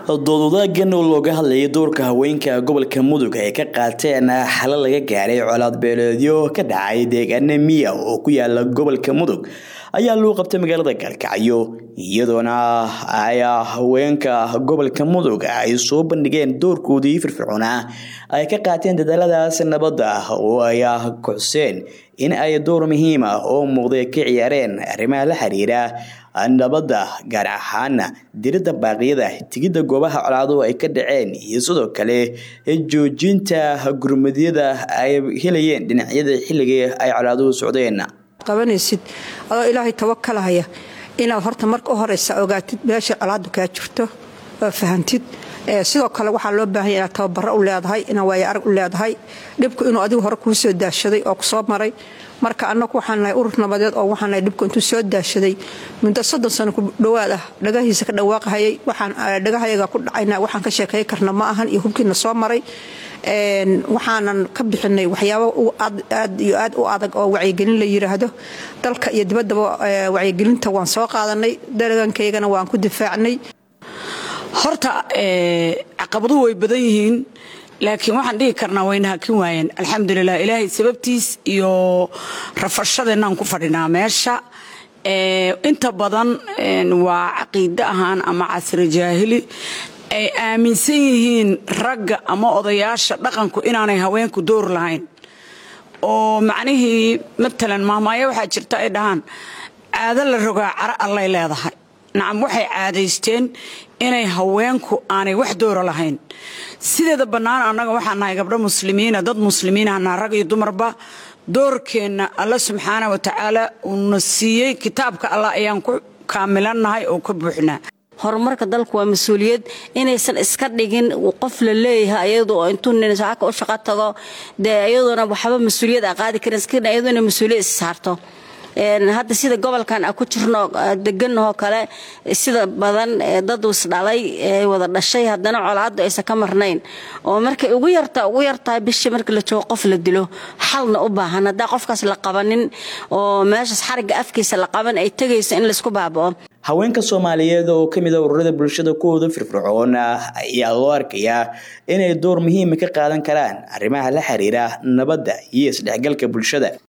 doodwadaagan oo looga hadlayay doorka haweenka gobolka mudug ay ka qaateen xalo laga gaaray colaad beeleedyo ka dhacay deegaana miya oo ku yaala gobolka mudug ayaa loo qabtay magaalada gaalkacyo iyadoona ay haweenka gobolka mudug ay soo bandhigeen doorkoodii firfircoonaa ay ka qaateen dadaaladaas nabadda oo ay kocseen in ay door muhiim ah oo muuqday ka ciyaareen arrimaha la xiriira nabadda gaar ahaana diridda baaqyada tigidda goobaha colaaduhu ay ka dhaceen iyo sidoo kale joojinta gurmadyada ay helayeen dhinacyada xilligii ay colaaduhu socdeen qabanaysid adoo ilaahay tawakalahaya inaad horta marka u horeysa ogaatid meesha colaadu kaa jirto oo fahantid sidoo kale waxaa loo baahanya inaad tababaro u leedahay inaad waayo arag u leedahay dhibku inuu adigu hore kuu soo daashaday oo kusoo maray marka annagu waxaan nahay urur nabadeed oo waxaan nahay dhibku intuu soo daashaday muddo soddon sano ku dhowaad ah dhagahiisa ka dhawaaqahayay waxaan dhagahayaga ku dhacayna waxaan ka sheekay karna ma ahan iyo hubkiina soo maray waxaanan ka bixinay waxyaabo aad iyo aad u adag oo wacyigelin la yiraahdo dalka iyo dibaddaba wacyigelinta waan soo qaadanay daragankaygana waan ku difaacnay horta caqabaduhu way badan yihiin laakiin waxaan dhihi karnaa wayna hakin waayeen alxamdulilah ilaahay sababtiis iyo rafashadeenaan ku fadhinaa meesha inta badan waa caqiide ahaan ama casri jaahili ay aaminsan yihiin ragga ama odayaasha dhaqanku inaanay haweenku door lahayn oo macnihii matalan maamaayo waxaa jirta ay dhahaan caado la rogaa cara allay leedahay nacam waxay caadaysteen inay haweenku aanay wax doora lahayn sideeda bannaan annaga waxaan nahay gabdho muslimiina dad muslimiinahana rag iyo dumarba doorkeenna alla subxaana wa tacaala uuna siiyey kitaabka allah ayaan ku kaamilannahay oo ka buuxnaa horumarka dalku waa mas-uuliyad inaysan iska dhigin qof la leeyahay ayadu oo intuu nin saaka u shaqo tago dee iyadoona waxba mas-uuliyad a qaadi karin iska iyadoo inay mas-uuliyad is saarto hadda sida gobolkan a ku jirno deganahoo kale sida badan dad isdhalay wada dhashay haddana colaadu aysan ka marnayn oo markay ugu yarta ugu yartahay bishii marka la joogo qof la dilo xalna u baahan haddaa qofkaas la qabanin oo meeshaas xarigga afkiisa la qaban ay tegayso in laysku baaba'o haweenka soomaaliyeed oo kamid a ururada bulshada kuwooda firfircoon ayaa loo arkayaa inay door muhiima ka qaadan karaan arrimaha la xiriira nabadda iyo isdhexgalka bulshada